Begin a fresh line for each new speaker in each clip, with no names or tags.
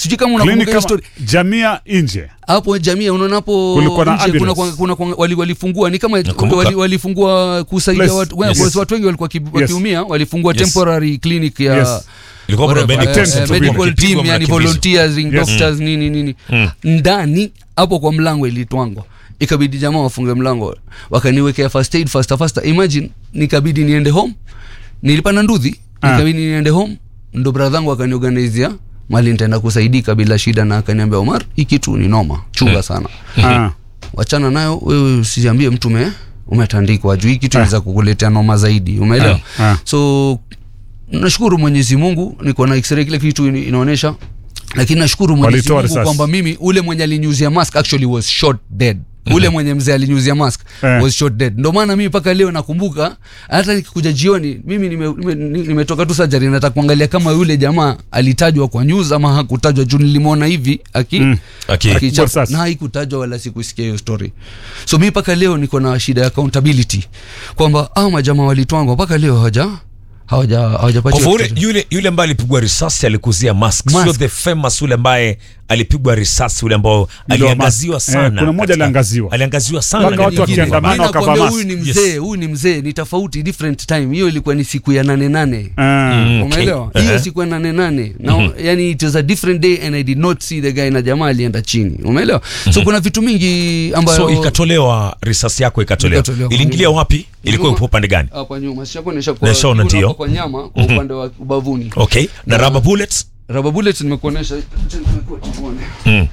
sijui kama unakumbuka
Clinic
hiyo
kama
story
jamia nje
hapo jamii unaona hapo
Kulikuwa na
nje
ambulance.
kuna, kuna, kuna, wali, walifungua ni kama
Nakumbuka.
wali, walifungua kusaidia
Place.
watu, yes.
Yes.
watu wengi walikuwa ki-
Yes.
wakiumia walifungua
Yes.
temporary clinic ya
Yes.
ilikuwa kuna
whatever,
medical
eh,
team,
eh,
tulikuwa
medical
mkipigwa,
team yani
mnakimbizwa.
volunteers
Yes.
doctors nini nini ndani hapo kwa mlango ilitwangwa ikabidi jamaa wafunge mlango wakaniwekea first aid faster faster imagine nikabidi niende home nilipanda ndudhi
Ah.
nikabidi niende home ndo bradhangu akaniorganizia mali nitaenda kusaidika bila shida na akaniambia omar hii kitu ni noma chunga sana
Ah.
wachana nayo wewe usiambie mtu ume umetandikwa juu hii kitu inaweza kukuletea noma zaidi umeelewa
Ah, ah.
so nashukuru mwenyezi mungu niko na x-ray kile kitu ina- inaonyesha lakini nashukuru mwenyezi
Walitoa
mungu
risasi.
kwamba mimi ule mwenye alinyuzia mask actually was shot dead ule mwenye mzee alinyuzia mask
Eh.
was shot dead ndo maana mimi mpaka leo nakumbuka hata nikikuja jioni mimi nimetoka nime, nime nimetoka tu sajari nataka kuangalia kama yule jamaa alitajwa kwa news ama hakutajwa juu nilimwona hivi aki
Mm.
Aki-
akichapa-
Kupigwa risasi.
na haikutajwa wala sikusikia hiyo story so mi mpaka leo niko na shida ya accountability kwamba au majamaa walitwangwa mpaka leo hawaja hawaja
Kwa
hawajapatiwa
hivyo yule,
kitu.
yule, yule ambaye alipigwa risasi alikuzia mask,
Mask.
sio the famous yule ambaye alipigwa risasi yule ambao
Ndio,
aliangaziwa
mask.
sana.
Eh, kuna mmoja
katika-
aliangaziwa.
aliangaziwa sana
Mpaka
na
watu
nyingine.
wakiandamana
Mi
wakavaa
nakwambia
mask.
huyu ni
Yes.
mzee huyu ni mzee ni tofauti different time hiyo ilikuwa ni siku ya nane nane
Ah.
Mm, okay.
umeelewa hiyo
Eh.
siku ya nane nane na yani it was a different day and i did not see the guy na jamaa alienda chini umeelewa so kuna vitu mingi ambayo
so ikatolewa risasi yako ikatolewa
Ikatolewa.
iliingilia wapi ilikuwa
Nyuma.
ipo upande gani
hapa nyuma sishakuonyesha kwa
Naishaona
juu na
ndio.
hapa kwa nyama kwa upande wa ubavuni
okay na
Na-
rubber bullets
rubber bullet nimekuonyesha acha nimekuwa tuone.
mm.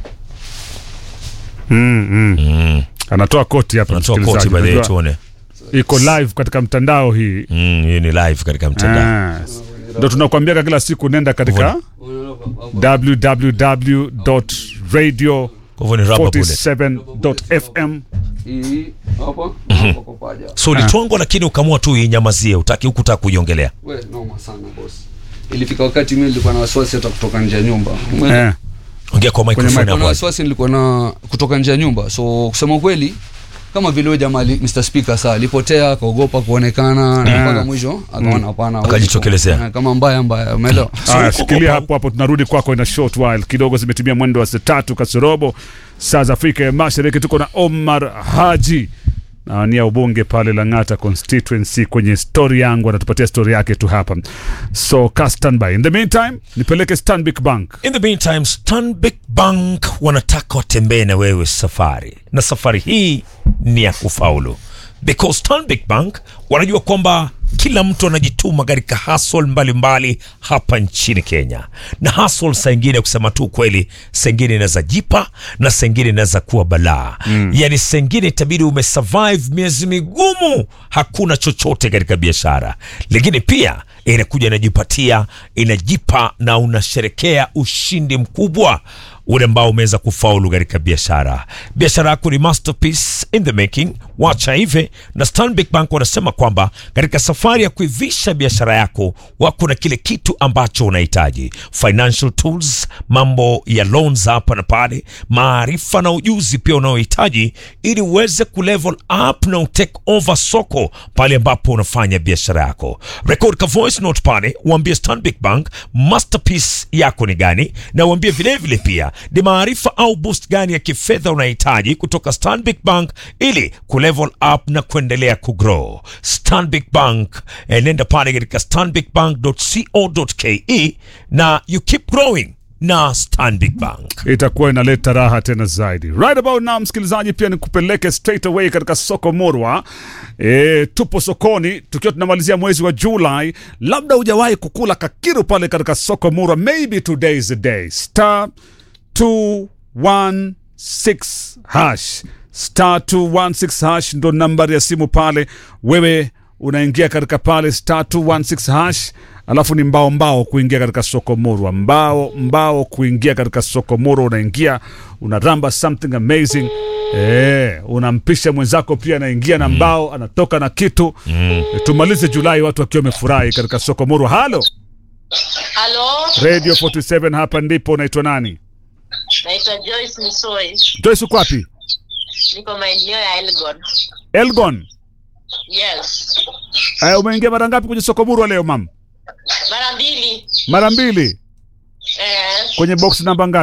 Mm, mm. anatoa koti hapa
unatoa
msikilizaji.
koti by the way
Unajua,
tuone
iko live katika mtandao hii
mm, hii ni live katika mtandao
Ah. ndo tunakwambia kila siku nenda katika www.radio
kwa hivyo ni rubber bullet
47.fm
Hii, hapa, hapa kwa paja.
so ulitwangwa lakini ukamua tu inyamazie utaki hukutaka kuiongelea
We, noma sana boss ilifika wakati mimi nilikuwa na wasiwasi hata kutoka nje ya nyumba Umeelewa?
eh.
ongea kwa microphone
Nilikuwa na
hapo
wasiwasi nilikuwa na kutoka nje ya nyumba so kusema kweli kama vile huyo jamaa ali- Mr Speaker saa alipotea akaogopa kuonekana na mpaka mwisho akaona hapana hawezi
Akajitokelezea.
ku- eh, kama mbaya mbaya umeelewa
Aya, shikilia hapo hapo, tunarudi kwako in a short while. Kidogo zimetimia mwendo wa saa tatu kasorobo saa za Afrika ya Mashariki. Tuko na Omar Haji nawania ubunge pale Lang'ata constituency. Kwenye story yangu anatupatia story yake tu hapa, so ka standby. In the meantime, nipeleke Stanbic Bank.
in the meantime stanbic bank wanataka watembee na wewe safari na safari hii ni ya kufaulu because stanbic bank wanajua kwamba kila mtu anajituma katika hasol mbalimbali hapa nchini kenya na hasol saa ingine kusema tu kweli saa ingine inaweza jipa na saa ingine inaweza kuwa balaa mm. yani saa ingine itabidi umesurvive miezi migumu hakuna chochote katika biashara lakini pia inakuja inajipatia inajipa na unasherekea ushindi mkubwa ule ambao umeweza kufaulu katika biashara biashara yako ni masterpiece in the making wacha hivi na stanbic bank wanasema kwamba katika safari ya kuivisha biashara yako wako na kile kitu ambacho unahitaji financial tools mambo ya loans hapa na pale maarifa na ujuzi pia unaohitaji ili uweze kulevel up na utake over soko pale ambapo unafanya biashara yako record ka voice note pale uambie stanbic bank masterpiece yako ni gani na uambie vilevile pia ni maarifa au boost gani ya kifedha unahitaji kutoka stanbic bank ili kulevel up na kuendelea kugrow stanbic bank eh, nenda pale katika stanbicbank.co.ke na you keep growing na stanbic bank
itakuwa inaleta raha tena zaidi right about now msikilizaji pia nikupeleke straight away katika soko murwa e, tupo sokoni tukiwa tunamalizia mwezi wa julai labda hujawahi kukula kakiru pale katika soko murwa maybe today is the day star 216 hash star 216 hash ndo nambari ya simu pale wewe unaingia katika pale star 216 hash alafu ni mbao mbao kuingia katika soko murwa mbao mbao kuingia katika soko murwa unaingia unaramba something amazing Eh, unampisha mwenzako pia anaingia na mbao anatoka na kitu mm. tumalize julai watu wakiwa wamefurahi katika soko murwa halo
Halo,
radio 47 hapa ndipo unaitwa nani
naitwa Joyce Misoi,
joyce uko wapi
niko maeneo ya Elgon.
elgon
Yes,
eh, umeingia mara ngapi kwenye soko murwa leo mam
mara mbili.
mara mbili
Eh,
kwenye box namba ngapi